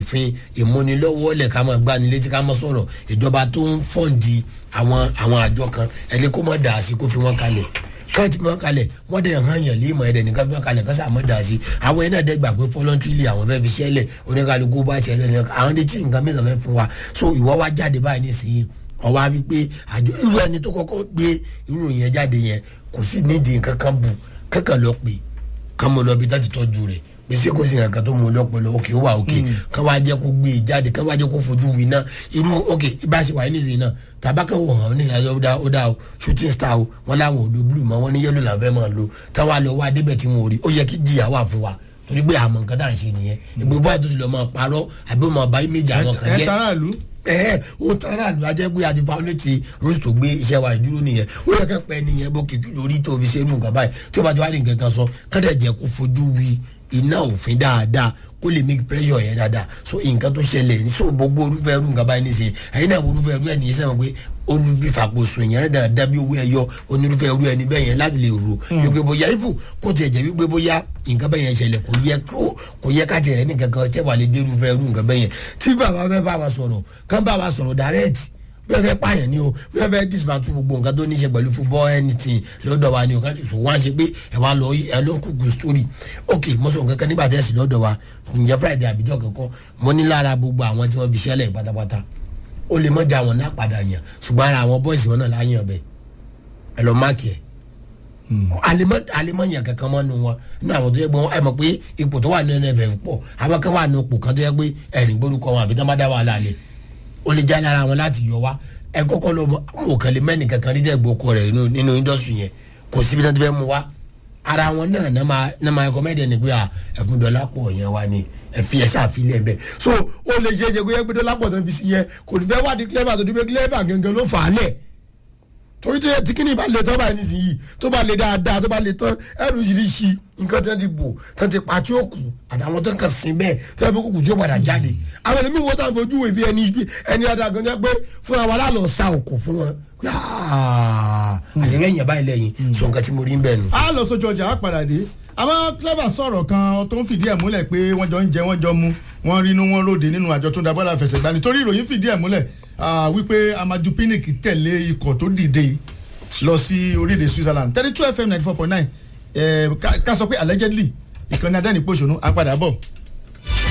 òfin ìmúnilọ́wọ́lẹ̀ ká máa gbani létí ká máa sọ̀rọ̀ ìjọba tó ń fọ́ǹdì àwọn àwọn àjọ kan ẹni kó má dà á sí kó fi wọ́n kalẹ̀ káàtì mọ́ kalẹ̀ wọ́n dẹ̀ hàn yàn lé ìmọ̀ ẹ̀dẹ̀ nìkan fi wọ́n kalẹ̀ kọ́sà mọ́ dà á sí àwọn yẹn náà dẹ́ gbà pé fọlọ́ntìlì àwọn fẹ́ fi ṣẹlẹ̀ oníkàlùkù bá tiẹ̀ lẹ́nu àwọn dé tí nǹkan mìíràn fẹ́ fún wa so ìwọ wá jáde báyìí nísìnyí ọwọ́ á fi pé àjọ irú ẹni tó kọ́kọ́ gbé irú yẹn jáde yẹn kò sí nídìí nǹkan kan bù kankan lọ pé kán mo lọ bí tá ti tọ́jú rẹ̀ gbèsè kò sí nǹkan tó mú lọ́pọ̀lọ́ òkè ó wà òkè kán wá jẹ́ kó gbé e jáde kán wá jẹ́ kó fojú wí náà irú òkè ibà ṣe wà ní ìsìn náà tàbákẹ́ wò hàn ní ìsìn ó dá ó dá o shooting star o wọn láwọn ò lo blue mọ́ wọn ní yellow làwọn fẹ́ máa lo táwọn àlọ́ wá débẹ̀ tí wọn ò rí ó yẹ kí jìyà wà fún wa torí pé àmọ̀ nǹkan tá à ń ṣe nìyẹn ìgbé báyìí tó ti lọ máa parọ́ àbí ó máa bá image àwọn kan ẹ jẹ́ taraàlú ẹ o tara àlù ajẹ́ pé àti fáwọlẹ́tì rose tó gbé iṣẹ́ wa ìdúró nìyẹn ó yẹ kẹ́ pẹ́ nìyẹn bó kìkì lórí tó fi ṣe irú nǹkan báyìí tí ó bá ti wá ní nǹkan kan sọ kọ́dẹ̀ jẹ́ kó fojú wí iná òfin dáadáa kó lè make pressure yẹn dáadáa so nǹkan tó ṣẹlẹ̀ ní so gbogbo orúfẹ́ irú nǹkan báyìí nìyẹn ẹ̀yin náà orúfẹ́ irú ẹ̀ nìyẹn sẹ́wọ̀n pé olùbí fàkóso yẹn dáadáa bí owó ẹyọ onírúfẹ́ irú ẹni bẹ́ẹ̀ yẹn láti lè rò wípé bóyá ifo kó tiẹ̀ jẹ́ wípé bóyá nǹkan bẹ́ẹ̀ yẹn ṣẹlẹ̀ kò yẹ kó kò yẹ ká tiẹ̀ rẹ̀ nìkan kan tẹ́ wà lè dé irúfẹ́ irú nǹkan bẹ́ẹ̀ yẹn tí bàbá fẹ́ bá wa sọ̀rọ̀ kán bá wa sọ̀rọ̀ direct bẹ́ẹ̀ fẹ́ pààyàn ni o bẹ́ẹ̀ fẹ́ dismantle gbogbo nǹkan tó ní ṣe pẹ̀lú football anything lọ́dọ̀ wa ni o kájú fún wa ṣe pé ẹ wá lọ ẹ ló ń kúkú story ok mo sọ nǹkan kan nígbà tẹ́sí lọ́dọ̀ wa ǹjẹ́ friday àbíjọ́ kankan mo ní lára gbogbo àwọn tí wọ́n fi ṣẹlẹ̀ pátápátá ó lè mọ́jà wọn náà padà yàn ṣùgbọ́n ara àwọn boys wọn náà láyàn bẹ́ẹ̀ ẹ lọ máàkì ẹ̀ alimọ̀yàn kankan mọ́ nu wọn ní àwọn tó yẹ pé ẹ mọ̀ pé ipò tó wà ní nff pọ̀ àwọn kan wà ní ipò kan tó yẹ pé ẹ̀rìn gbórúkọ wọn àbí tí wọ́n bá dá wàhálà lẹ̀ ó lè já lára wọn láti yọ wá ẹ kọ́kọ́ lọ mọ̀ kàn lè mẹ́ni kankan rí dẹ́gbò kọ rẹ̀ nínú indọ́sítì yẹn kò síbi náà tó fẹ́ mu wá ara wọn náà náà máa náà máa ẹkọ mẹ́ẹ̀dẹ̀ ni pé à ẹ̀fún dọ́là pọ̀ yẹn wá ni ẹ̀fi ẹ̀ ṣàfilẹ̀ bẹ́ẹ̀ so ó lè ṣe é ṣe kó yẹ pé dọ́là pọ̀ tó ń fi sí yẹn kò ní fẹ́ wá di clever tó di pé clever gangan ló fà á lẹ̀ torí tó yẹ tí kíni bá lè tán báyìí nísìnyí tó bá lè dáadáa tó bá lè tán ẹrù yìí nǹkan tó ti bò tó ti pa tí ó kù àtàwọn tó ń kàn sí bẹ́ẹ̀ tó yẹ kó kù tí ó padà jáde àwọn ẹlẹ́mìí wo táwọn fojú ìbí ẹni ìbí ẹni adágan jẹ́ pé fúnra wa lálọ́ sa òkò fún wọn àṣírí ẹ̀yìn báyìí lẹ́yìn sọ nǹkan tí mo rí ń bẹ̀ nù. a lọ sójú ọjà á padà dé àmọ́ clever sọ̀rọ̀ kan tó ń fìdí ẹ̀ múlẹ̀ pé wọ́n jọ ń jẹ wọ́n jọ mu wọ́n rínú wọn ròde nínú àjọ tó ń da bọ́lá fẹsẹ̀gbá nítorí ìròyìn fìdí ẹ̀ múlẹ̀ wípé amadu pinnick tẹ̀lé ikọ̀ tó dìde lọ sí orílẹ̀-èdè switzerland thirty two fm ninety four point nine ká sọ pé allegedly ìkànnì adánìpọ̀ṣọ́nù á padà bọ̀.